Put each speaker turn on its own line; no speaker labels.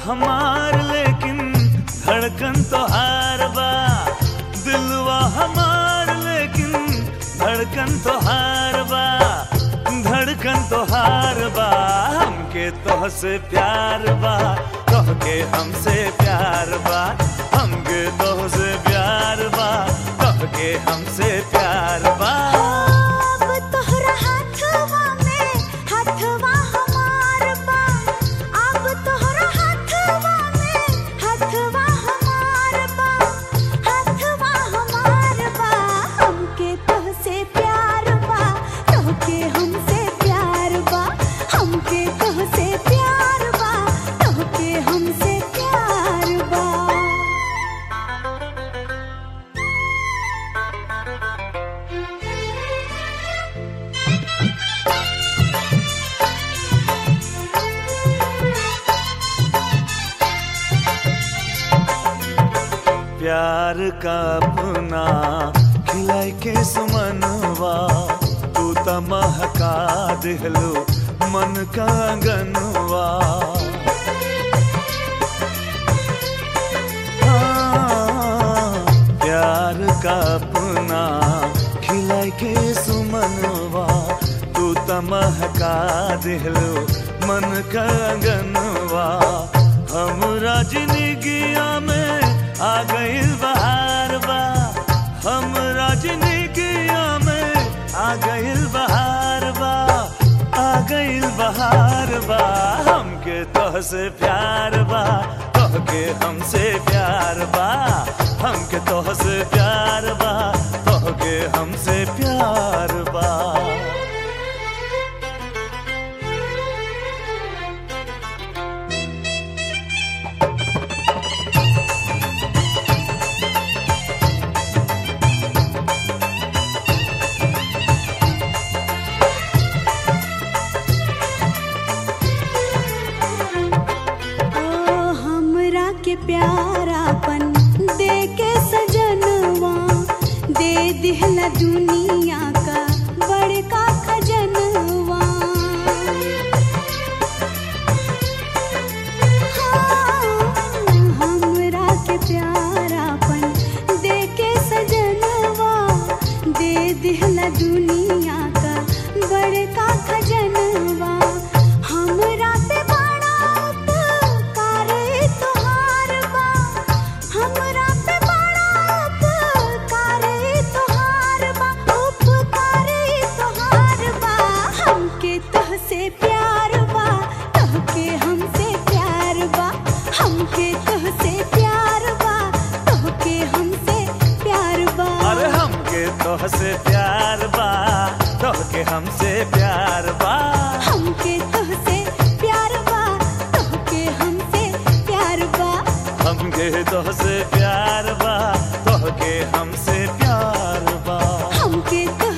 हमार लेकिन धड़कन तो हार बा दिलवा हमार लेकिन धड़कन तो हार बा धड़कन तो हार बा हमके तोह से प्यार बा कह के हमसे प्यार बा हमके तोह से प्यार बा कह के हमसे प्यार बा
अब तोहरा हाथवा में हाथवा हमार बा अब तोहरा हाथवा में हाथवा हमार बा हाथवा हमार बा हमके तोहसे प्यार बा तोहके हमसे प्यार बा हमके तोहसे प्यार बा तोहके हमसे प्यार बा
प्यार का अपना खिलाई के सुमनवा तू त महका दिहलो मन का गनवा हाँ, प्यार का अपना खिलाई के सुमनवा तू त महका दिहलो मन का गनवा हमरा जिंदगिया में आ गइल बहार बा हमरा जिंदगिया में आ गइल बहार बा आ गइल बहार बा हमके तोह से प्यार बा तोह के हमसे प्यार बा हमके तोह से प्यार बा तोह के हमसे प्यार बा
ओ हमरा के प्यारापन दे के सजनवा दे दिहला दुनिया का बड़का खजनवा हाँ, हमरा के प्यारापन दे के सजनवा दे दिहला दुनिया का बड़का खजनवा हमरा पे बड़ा उपकार तोहार बा हमरा पे बड़ा उपकार तोहार बा उपकार तोहार बा हमके तोहसे प्यार बा तोहके हमसे प्यार बा हमके तोहसे प्यार बा तोहके हमसे प्यार बा
अरे हमके तोह से प्यार बा तोह के हमसे प्यार बा
हमके तोहसे प्यार बा तोहके हमसे प्यार बा
हमके तोह से प्यार बा तोह के हमसे प्यार बा
हमके तो